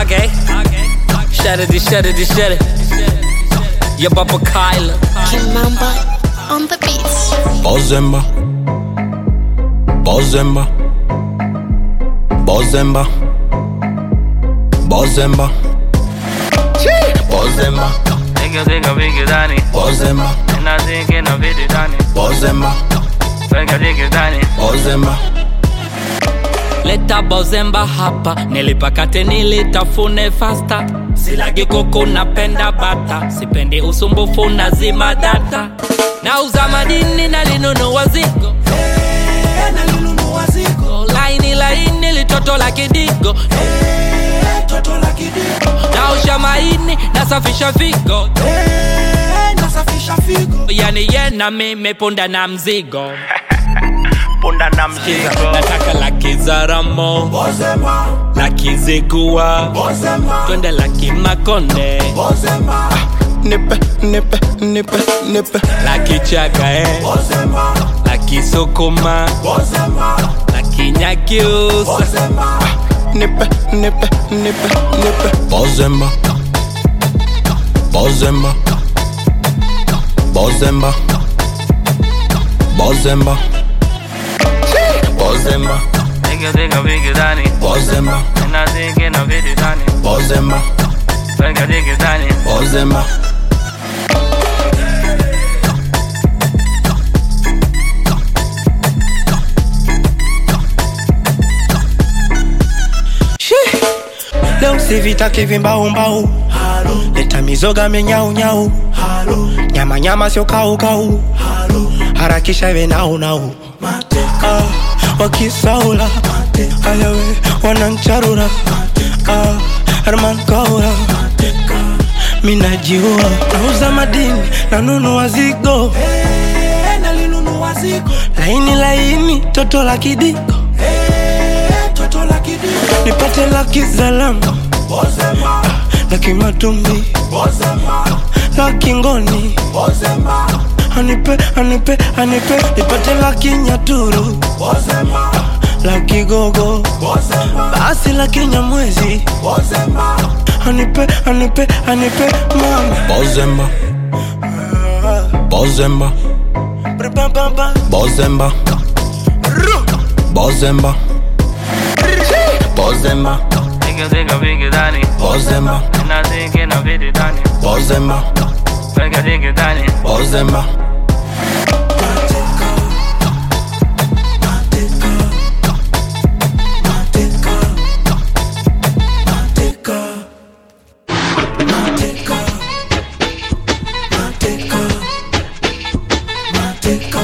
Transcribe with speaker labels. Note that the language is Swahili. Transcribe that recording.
Speaker 1: Okay. Shut it, shut it, shut it. Your Papa Kyla.
Speaker 2: Kimamba on the beats.
Speaker 3: Bozemba Bozemba Bozemba Bozemba Bozemba
Speaker 4: Nigga nigga bigger than it.
Speaker 3: Bozemba
Speaker 4: And I think in a video than it.
Speaker 3: Bozemba
Speaker 4: Nigga nigga than it.
Speaker 3: Bozemba
Speaker 1: Leta bozemba hapa, nilipakate nilitafune fasta. Silagi kuku napenda bata, sipendi usumbufu na zima data. Nauza madini nalinunua zigo laini laini litoto la kidigo naosha maini nasafisha figo yani ye na mimi punda na mzigo
Speaker 4: Punda na mzigo.
Speaker 1: nataka laki za ramo laki zigua twende laki makonde
Speaker 3: Nipe, nipe, nipe, nipe
Speaker 1: laki chaga eh. laki sukuma laki nyakiusa
Speaker 3: Nipe, nipe, nipe, nipe Bozemba Bozemba Bozemba Bozemba Bozemba
Speaker 4: Nigga nigga bigger than it.
Speaker 3: Bozemba
Speaker 4: And I think in a video than it.
Speaker 3: Bozemba
Speaker 4: Nigga nigga than it.
Speaker 3: Bozemba
Speaker 5: leo sivitaki vimbaumbau leta mizoga menyaunyau nyama nyama sio kaukau harakisha iwe naunau ah, wakisaula ayawe wanancharura ah, herman kaura minajiua nauza madini nanunua zigo laini laini toto la kidiko nipate laki zalama laki matumbi laki ngoni anipe anipe anipe nipate laki nyaturu laki gogo basi laki nyamwezi anipe anipe anipe mama
Speaker 3: Bozemba Bozemba
Speaker 5: Brr-bam-bam-bam.
Speaker 3: Bozemba Bozemba Bozemba
Speaker 4: Nigga nigga bigger than it.
Speaker 3: Bozemba
Speaker 4: And I think in a video than it.
Speaker 3: Bozemba
Speaker 4: Nigga nigga than it.
Speaker 3: Bozemba
Speaker 5: Mateka.